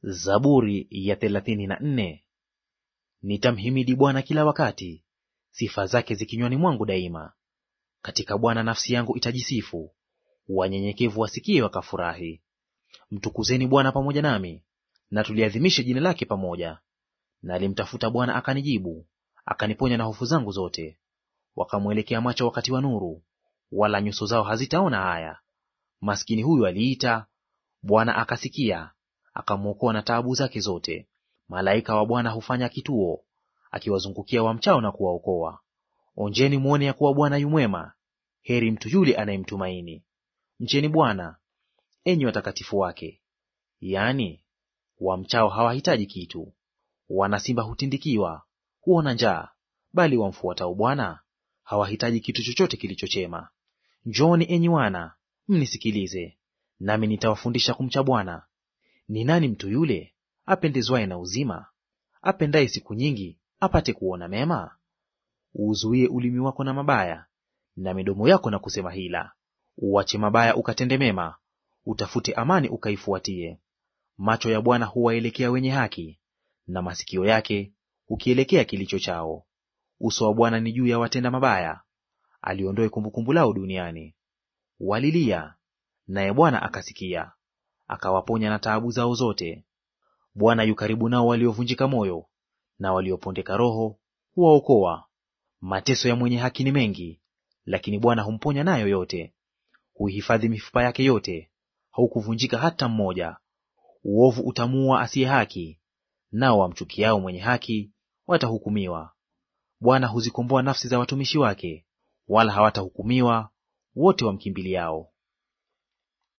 Zaburi ya thelathini na nne. Nitamhimidi Bwana kila wakati, sifa zake zikinywani mwangu daima. Katika Bwana nafsi yangu itajisifu, wanyenyekevu wasikie wakafurahi. Mtukuzeni Bwana pamoja nami, na tuliadhimishe jina lake pamoja. Nalimtafuta Bwana akanijibu, akaniponya na hofu zangu zote. Wakamwelekea macho wakati wa nuru, wala nyuso zao hazitaona haya. Maskini huyu aliita, Bwana akasikia akamwokoa na taabu zake zote. Malaika wa Bwana hufanya kituo, akiwazungukia wamchao na kuwaokoa. Onjeni mwone ya kuwa Bwana yu mwema, heri mtu yule anayemtumaini. Mcheni Bwana, enyi watakatifu wake, yaani wamchao hawahitaji kitu. Wana simba hutindikiwa, huona njaa, bali wamfuatao Bwana hawahitaji kitu chochote kilicho chema. Njooni enyi wana, mnisikilize, nami nitawafundisha kumcha Bwana. Ni nani mtu yule apendezwaye na uzima, apendaye siku nyingi apate kuona mema? Uuzuie ulimi wako na mabaya, na midomo yako na kusema hila. Uache mabaya ukatende mema, utafute amani ukaifuatie. Macho ya Bwana huwaelekea wenye haki, na masikio yake hukielekea kilicho chao. Uso wa Bwana ni juu ya watenda mabaya, aliondoe kumbukumbu lao duniani. Walilia, naye Bwana akasikia, akawaponya na taabu zao zote. Bwana yu karibu nao waliovunjika moyo, na waliopondeka roho huwaokoa. Mateso ya mwenye haki ni mengi, lakini Bwana humponya nayo yote. Huihifadhi mifupa yake yote, haukuvunjika hata mmoja. Uovu utamuua asiye haki, nao wamchukiao mwenye haki watahukumiwa. Bwana huzikomboa nafsi za watumishi wake, wala hawatahukumiwa wote wamkimbiliao.